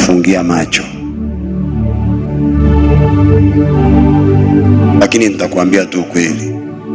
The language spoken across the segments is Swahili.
kufungia macho, lakini nitakwambia tu kweli,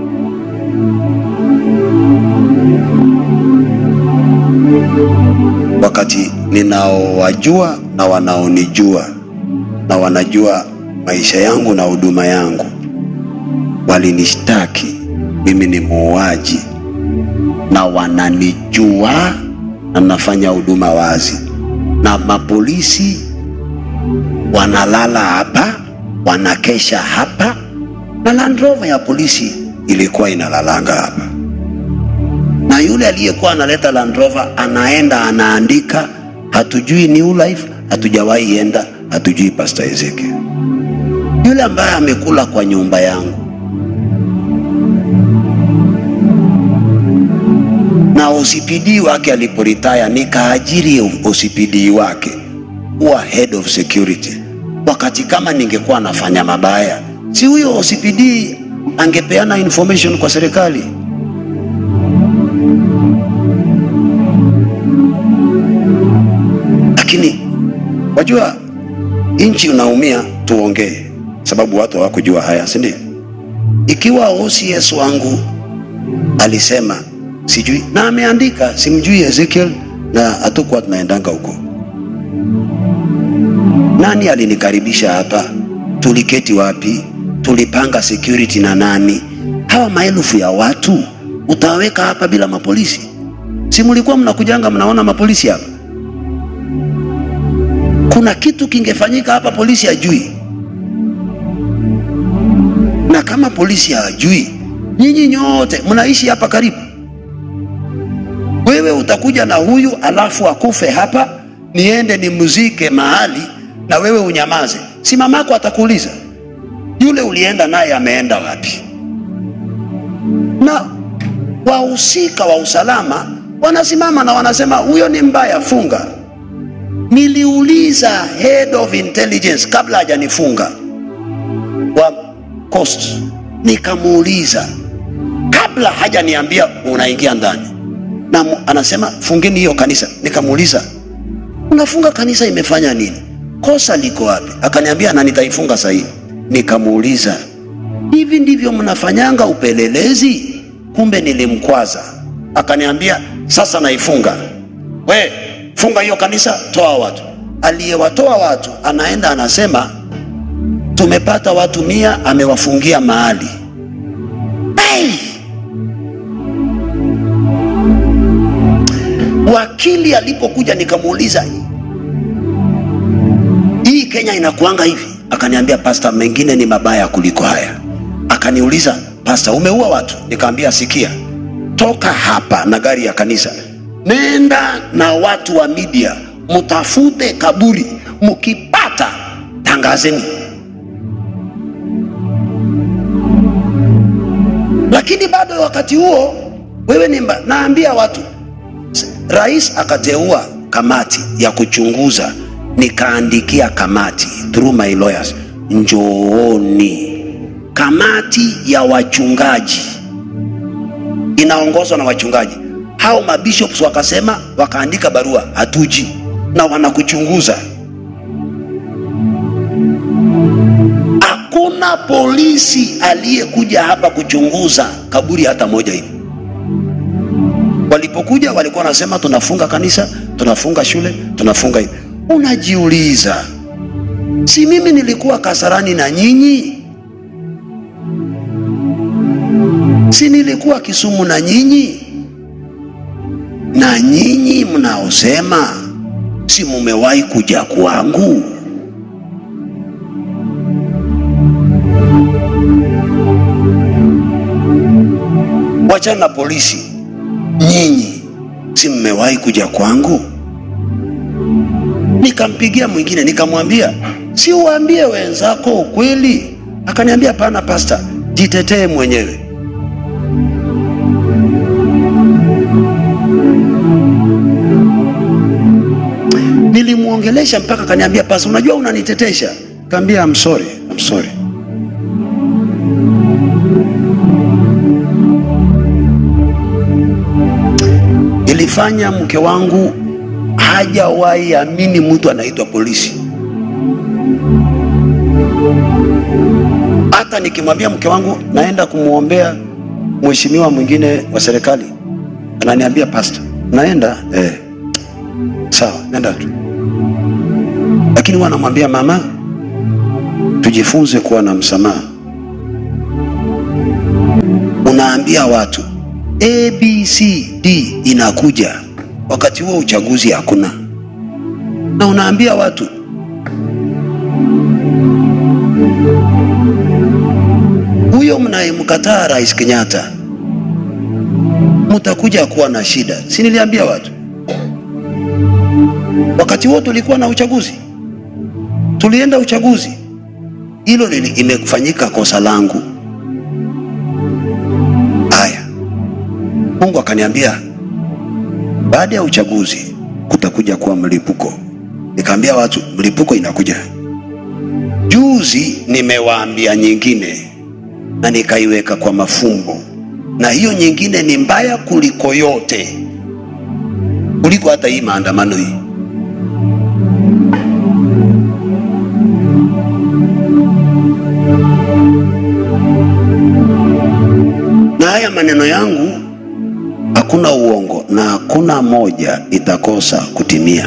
wakati ninaowajua na wanaonijua na wanajua maisha yangu na huduma yangu, walinishtaki mimi ni muuaji, na wananijua na nafanya huduma wazi, na mapolisi wanalala hapa, wanakesha hapa, na Land Rover ya polisi ilikuwa inalalanga hapa, na yule aliyekuwa analeta Land Rover anaenda anaandika, hatujui New Life, hatujawahi enda, hatujui Pastor Ezekiel. Yule ambaye amekula kwa nyumba yangu na OCPD wake aliporitaya, nikaajiri OCPD wake kuwa head of security. Wakati kama ningekuwa nafanya mabaya, si huyo OCPD angepeana information kwa serikali? Lakini wajua, nchi unaumia, tuongee, sababu watu hawakujua haya, si ndio? Ikiwa OCS wangu alisema sijui na ameandika simjui Ezekiel na hatukuwa tunaendanga huko. Nani alinikaribisha hapa? Tuliketi wapi? Tulipanga security na nani? Hawa maelfu ya watu utaweka hapa bila mapolisi? Si mlikuwa mnakujanga mnaona mapolisi hapa? Kuna kitu kingefanyika hapa, polisi hajui. Na kama polisi hajui, nyinyi nyote mnaishi hapa karibu wewe utakuja na huyu alafu akufe hapa, niende nimuzike mahali na wewe unyamaze. Si mamako atakuuliza yule ulienda naye ameenda wapi? Na wahusika wa usalama wanasimama na wanasema huyo ni mbaya, funga. Niliuliza head of intelligence kabla hajanifunga wa coast, nikamuuliza kabla hajaniambia unaingia ndani na anasema fungeni hiyo kanisa. Nikamuuliza unafunga kanisa imefanya nini? Kosa liko wapi? Akaniambia na nitaifunga sahihi. Nikamuuliza hivi ndivyo mnafanyanga upelelezi? Kumbe nilimkwaza. Akaniambia sasa naifunga. We funga hiyo kanisa, toa watu. Aliyewatoa watu anaenda anasema tumepata watu mia, amewafungia mahali hey! Wakili alipokuja nikamuuliza, hii Kenya inakuanga hivi? Akaniambia pasta, mengine ni mabaya kuliko haya. Akaniuliza, pasta, umeua watu? Nikamwambia, sikia, toka hapa na gari ya kanisa, nenda na watu wa media, mtafute kaburi, mkipata tangazeni. Lakini bado wakati huo wewe ni mba, naambia watu Rais akateua kamati ya kuchunguza, nikaandikia kamati through my lawyers, njooni. Kamati ya wachungaji inaongozwa na wachungaji hao, mabishops wakasema, wakaandika barua, hatuji na wanakuchunguza. Hakuna polisi aliyekuja hapa kuchunguza kaburi hata moja hivi. Walipokuja walikuwa wanasema tunafunga kanisa, tunafunga shule, tunafunga hivi. Unajiuliza, si mimi nilikuwa Kasarani na nyinyi? Si nilikuwa Kisumu na nyinyi? Na nyinyi mnaosema si mumewahi kuja kwangu? Wachana na polisi nyinyi si mmewahi kuja kwangu? Nikampigia mwingine nikamwambia, si uwaambie wenzako ukweli. Akaniambia hapana, pasta, jitetee mwenyewe. Nilimwongelesha mpaka akaniambia, pasta, unajua unanitetesha. Kaambia I'm sorry, I'm sorry. Ilifanya mke wangu hajawahi amini mtu anaitwa polisi. Hata nikimwambia mke wangu naenda kumwombea mheshimiwa mwingine wa serikali, ananiambia pasta, naenda eh, sawa, nenda tu. Lakini huwa anamwambia mama, tujifunze kuwa na msamaha. Unaambia watu A, B, C, D inakuja, wakati huo uchaguzi hakuna, na unaambia watu huyo mnayemkataa Rais Kenyatta mtakuja kuwa na shida. Si niliambia watu wakati huo tulikuwa na uchaguzi, tulienda uchaguzi, hilo lili- imefanyika kosa langu. Haya, Mungu akaniambia baada ya uchaguzi kutakuja kuwa mlipuko. Nikaambia watu mlipuko inakuja. Juzi nimewaambia nyingine na nikaiweka kwa mafumbo, na hiyo nyingine ni mbaya kuliko yote, kuliko hata hii maandamano hii. Na haya maneno yangu hakuna uongo na hakuna moja itakosa kutimia,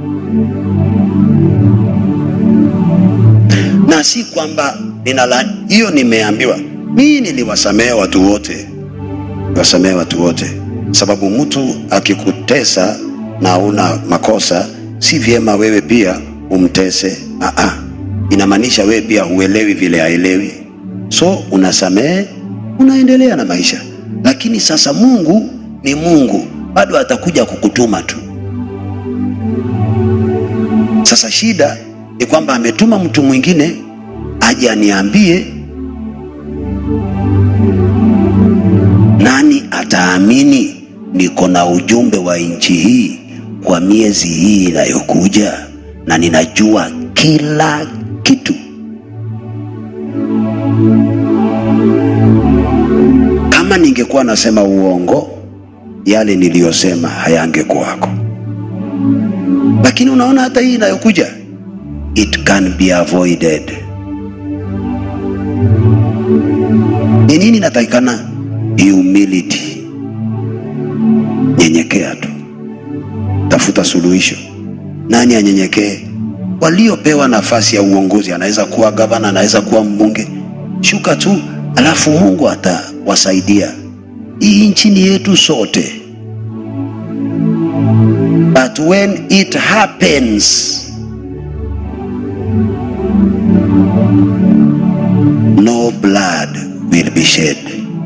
na si kwamba ninala hiyo. Nimeambiwa mimi niliwasamehe watu wote, niwasamehe watu wote, sababu mtu akikutesa na una makosa, si vyema wewe pia umtese. Aa, inamaanisha wewe pia huelewi vile haelewi, so unasamehe, unaendelea na maisha. Lakini sasa Mungu ni Mungu, bado atakuja kukutuma tu. Sasa shida ni kwamba ametuma mtu mwingine aje aniambie, nani ataamini niko na ujumbe wa nchi hii kwa miezi hii inayokuja, na ninajua kila kitu. Kama ningekuwa nasema uongo, yale niliyosema hayangekuwako. Lakini unaona hata hii inayokuja, it can be avoided. Ni nini inatakikana? Humility, nyenyekea tu, tafuta suluhisho. Nani anyenyekee? Waliopewa nafasi ya uongozi, anaweza kuwa gavana, anaweza kuwa mbunge, shuka tu, alafu Mungu atawasaidia. Hii nchi ni yetu sote, but when it happens no blood will be shed.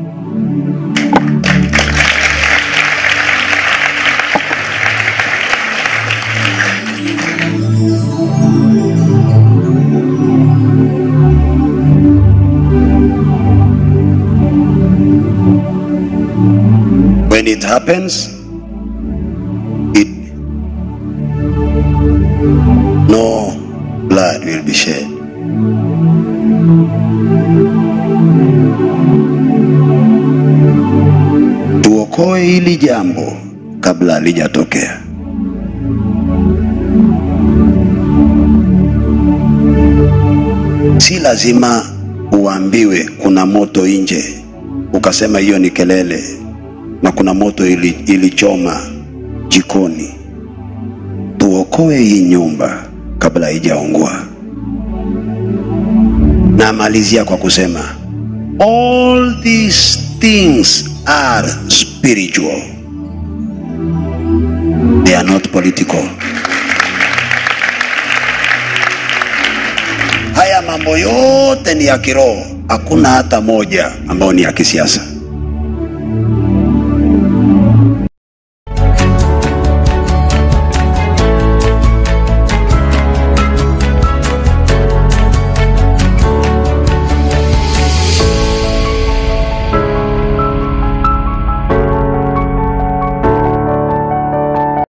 When it happens, it no blood will be shed. Tuokoe hili jambo kabla halijatokea. Si lazima uambiwe kuna moto nje ukasema hiyo ni kelele, na kuna moto ili, ilichoma jikoni. Tuokoe hii nyumba kabla haijaungua. Na malizia kwa kusema all these things are spiritual, they are not political. Haya mambo yote ni ya kiroho, hakuna hata moja ambayo ni ya kisiasa.